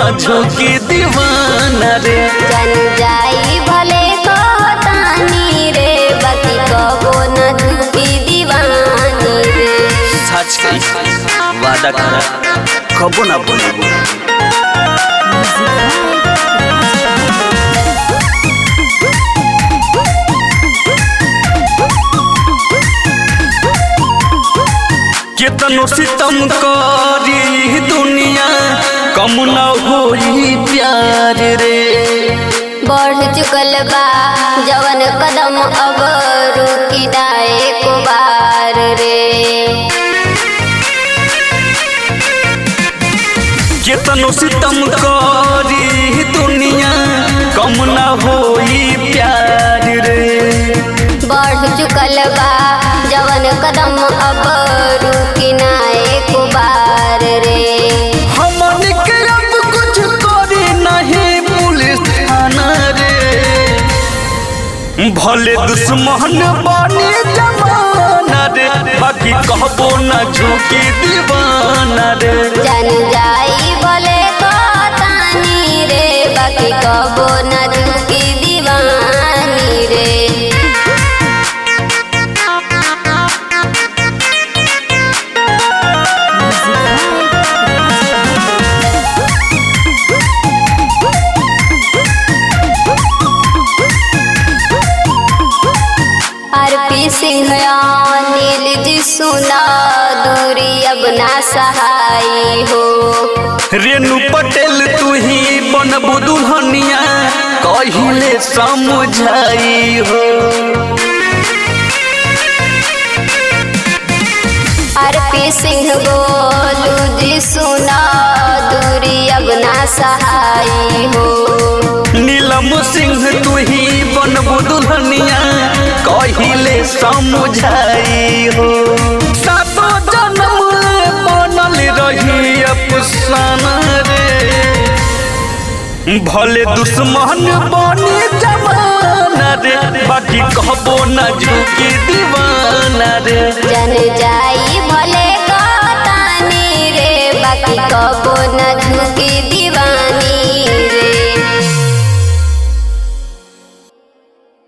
न झुकी दीवाना रे जन जाई भले कहतानी रे बाकी कबो न झुकी दीवानी रे सच कही वादा करा कबो ना बोलबो केतनो सितम करी दुनिया कम न होई प्यार रे बढ़ चुकल बा जवन कदम अब रुकी दाए को बार रे केतनो सितम करी दुनिया कम न होई प्यार रे बढ़ चुकल बा जवन कदम अब रुकी नाए को बार रे हमन के अब कुछ करे नहीं पुलिस थाना रे भले दुश्मन बने जमाना रे बाकी कहबो न झुकी दीवाना रे जन जाई भले कहतानी रे बाकी कबो न झुकी दीवानी रे आरपी सिंह नील जी सुना दूरी अब ना सहाई हो रेणु पटेल तू ही बनबू दुल्हनिया कहिले समझाई हो आरपी सिंह बोलू जी सुना दूरी अब ना सहाई हो नीलम सिंह तू ही बनबू दुल्हनिया कहिले समझाई हो सातो जन्म ले बनल रही अफसाना रे भले दुश्मन बने जमाना रे बाकी कहबो न झुकी दीवाना रे जन जाई भले